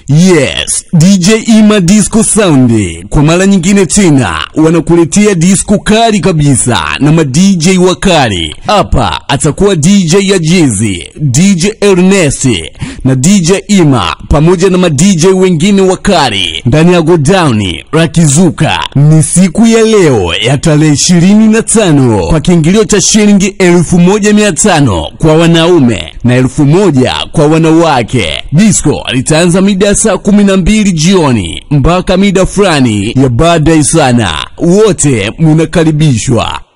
Yes, DJ Ima Disco Sound kwa mara nyingine tena wanakuletea disco kali kabisa na ma DJ wakali. Hapa atakuwa DJ ya Jizi, DJ Ernest na DJ Ima pamoja na ma DJ wengine wakali ndani ya godown la Kizuka. Ni siku ya leo ya tarehe 25 kwa kiingilio cha shilingi 1500 kwa wanaume na elfu moja kwa wanawake. Disco litaanza mida ya saa kumi na mbili jioni mpaka mida fulani ya baadaye sana. Wote munakaribishwa.